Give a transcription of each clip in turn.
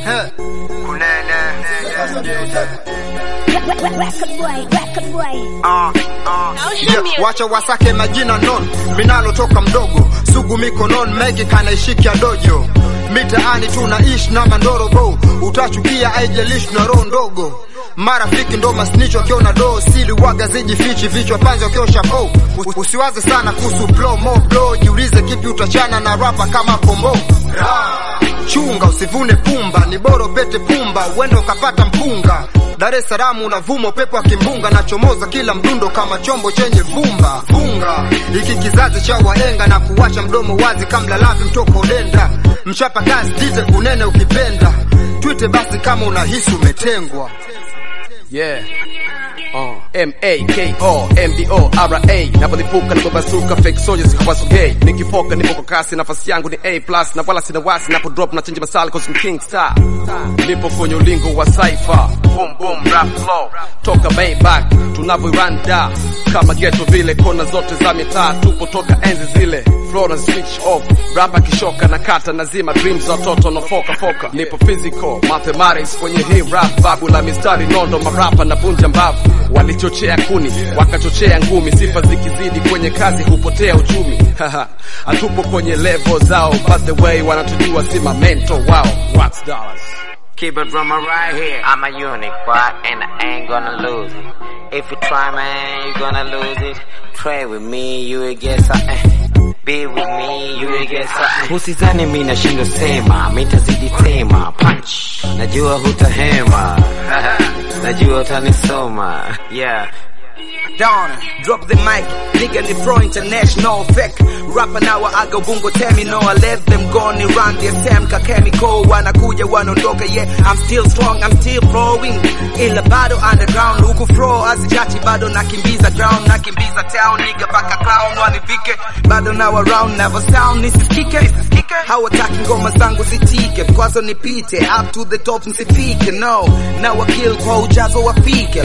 He, kunene Record boy, record boy. Ah, ah. Yeah, wacha wasake majina non minalo toka mdogo sugu mikonon mengi kanaishikia dojo mitaani tunaishi na mandorobo utachukia aijalishi na roho ndogo marafiki ndo masnicho wakiona doo sili waga zijifichi vichwa panzi wakiosha po usiwaze sana kuhusu blow mo blow jiulize kipi utachana na rapa kama pombo chunga usivune pumba ni bora pete pumba uende ukapata mpunga Dar es Salaam unavuma upepo wa kimbunga na chomoza kila mdundo kama chombo chenye vumba funga hiki kizazi cha waenga na kuwacha mdomo wazi kama lavi mtoko udenda mchapa kazi dite kunene ukipenda twite basi kama unahisi umetengwa Yeah. Uh, M-A-K-O, M-B-O, R-A Napolipuka napobasuka fake soldiers hawasogei Nikifoka nipo kwa kasi nafasi yangu ni A plus Na wala sina wasi napo drop na change masala cause I'm king star Nipo kwenye ulingo wa cypher Boom boom rap flow Toka Maybach tunavyoiranda Kama ghetto vile kona zote za mitaa Tupo toka enzi zile Flow na switch off Rapa kishoka na kata nazima dreams za watoto na foka foka Nipo physical mathematics kwenye hii rap Babu la mistari nondo marapa na vunja mbavu Walichochea kuni wakachochea ngumi Sifa zikizidi kwenye kazi hupotea uchumi Haha, Hatupo kwenye level zao But the way wanatujua si mamento wao What's dollars Keep it drummer right here. I'm a unique, boy, and I ain't gonna lose it. If you try, man, you gonna lose it. Pray with me, you will get something. Be with me, you will get something. Usizani mi nashindwa sema, mi tazidi tema. Punch, najua hutahema. najua utanisoma. Yeah. Down, drop the mic, nigga ni pro international fake Rapper now I go bungo tell me no I let them go ni run the same ka chemical wanakuja wanaondoka yeah I'm still strong I'm still flowing ila bado underground huku flow azichachi bado nakimbiza ground nakimbiza town nigga paka clown wanifike bado now around never sound nisisikike hawataki ngoma zangu zitike kwazo nipite up to the top nsifike no now I kill kwa ujazo wafike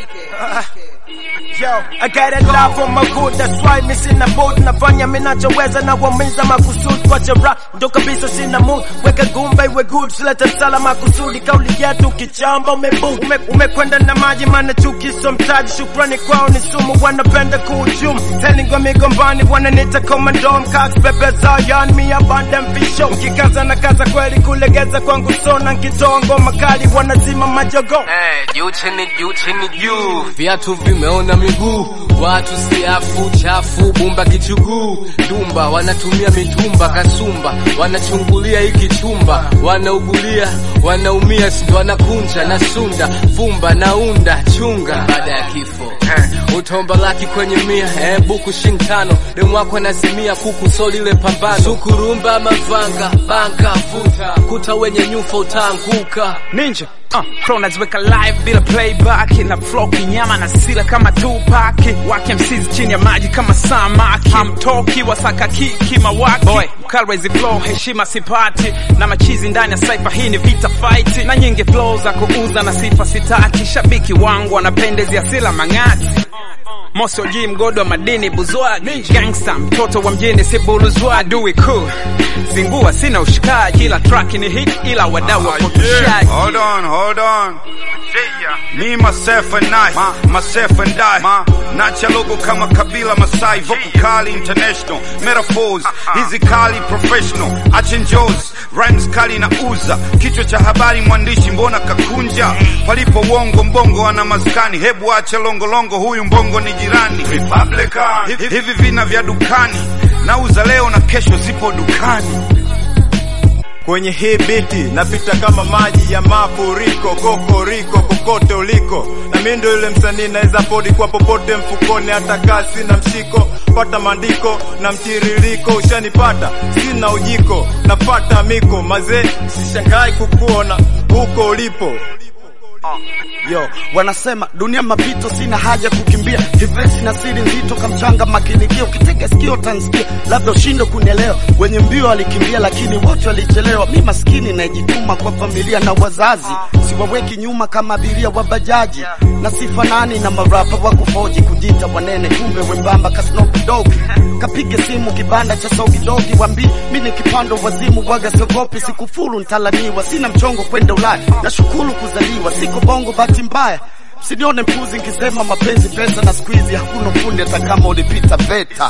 Yo, I got a love for my good, that's why mi sina mood Nafanya minachoweza na wamiza makusudi Kwa chara, ndo kabisa sina mood Weka gumba iwe good, silete msala makusudi Kauli yetu kichamba umebu Ume, Umekwenda na maji mana chuki so mtaji Shukrani kwao ni sumu, wanapenda kuhujumu Telingwa migombani, wananita komandom Cox pepe zao, yani mi abanda mfisho Nkikaza na kaza kweli kulegeza kwangu sona Nkitoa ngoma kali, wanazima majogo Eh, juu chini juu chini juu viatu vimeona miguu watu siafu chafu bumba kichuguu dumba wanatumia mitumba kasumba wanachungulia hiki chumba wanaugulia wanaumia sindo wanakunja na sunda vumba naunda chunga baada ya kifo eh, utomba laki kwenye mia eh, buku shintano demwako nazimia kuku so lile pambano sukurumba mavanga banka vuta kuta wenye nyufa utaanguka Ninja Uh, Pro naziweka live bila playback na flow kinyama na sila kama Tupac wake MCs chini ya maji kama samaki hamtoki wasaka kiki mawaki boy Kalwezi flow heshima sipati na machizi ndani ya cypher hii ni vita fight na nyingi flow za kuuza na sifa sitaki shabiki wangu wanapendezea sila mang'ati Moso G mgodo wa madini buzwagi Gangsta mtoto wa mjini si buluzwa Adui cool Zingua sina ushikaji Ila track ni hit ila wadau wapotoshaji Hold on, hold on. Me, myself and I, myself and I. Nacha logo kama kabila Masai, vocal kali international. Metaphors, hizi kali professional. Achenjos, rhymes kali na uza. Kichwa cha habari mwandishi mbona kakunja. Palipo uongo mbongo ana maskani. Hebu acha longo longo huyu mbongo ni jirani. Republican. Hivi- Hivi vina vya dukani. Nauza leo na kesho zipo dukani. Kwenye hii biti napita kama maji ya mafuriko, kokoriko kokote uliko, na mimi ndo yule msanii naweza podi kwa popote mfukoni, hata kasi na mshiko, pata maandiko na mtiririko, ushanipata sina ujiko, nafata miko mazee, sishangai kukuona huko ulipo. Yo, wanasema dunia mapito, sina haja kukimbia hivesi na siri nzito kamchanga makinikia, ukitega sikio tansikia, labda ushinde kunielewa. Wenye mbio walikimbia, lakini wote walichelewa. Mi maskini najituma kwa familia na wazazi, siwaweki nyuma kama abiria wa bajaji, na sifanani na marapa wa kufoji kujita wanene, kumbe wembamba kasnokidogi kapige simu kibanda cha sogidogi, wambi mi ni kipando wazimu, waga siogopi, sikufuru ntalaniwa, sina mchongo kwenda Ulaya, nashukuru kuzaliwa, siko bongo bahati mbaya Msinione mpuzi nkisema mapenzi pesa na squeeze, hakuna fundi hata kama ulipita VETA.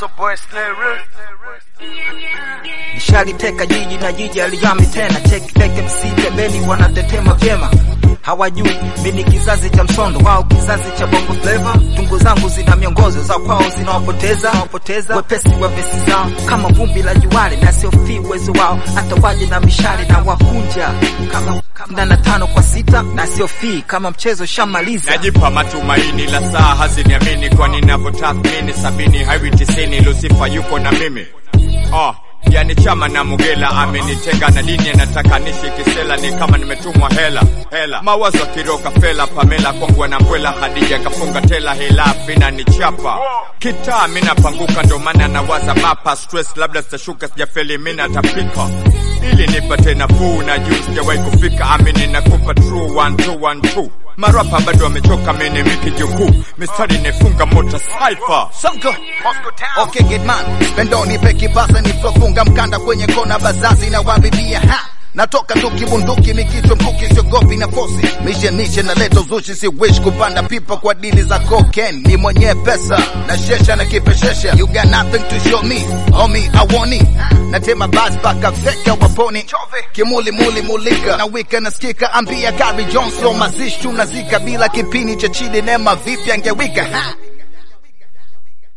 Nishaliteka jiji na jiji aligami tena, cheki teke MC pembeni wanatetema vyema hawajui mi ni kizazi cha msondo wao kizazi cha bongo flava tungo zangu zina miongozo za kwao zinawapoteza wapoteza wepesi wa vesi zao kama vumbi la juwali na siofii uwezo wao hata waje na mishale na wakunja kama kumi na tano kwa sita na siofii kama mchezo shamaliza najipa matumaini la saa haziniamini kwani navyotathmini sabini haiwi tisini lusifa yuko na mimi oh. Yani chama na Mugela amenitenga na dini, anataka nishi kisela, ni kama nimetumwa hela hela. Mawazo akiroka fela, Pamela kongwa na mbwela, Hadija kafunga tela, hela fina ni chapa kitaa, mina panguka, ndo maana nawaza mapa stress, labda sitashuka, sijafeli, mina tapika ili nipate nafuu na juu, sijawahi kufika, amini nakupa true one two one two marapa bado wamechoka, mene miki jukuu, mistari nefunga mota cypher Sonko Okay get man Pendoni peki basa nifofunga mkanda kwenye kona bazazi na wabibia ha Natoka tu kibunduki mikichwa mkuki siogopi na fosi mishe nishe na leta uzushi si wish kupanda pipa kwa dili za cocaine ni mwenye pesa na shesha na kipeshesha you got nothing to show me homie I want it natema bas baka feka waponi kimuli muli mulika na wika nasikika ambia Gary Johnson mazishi tunazika bila kipini cha chini nema vipi angewika ha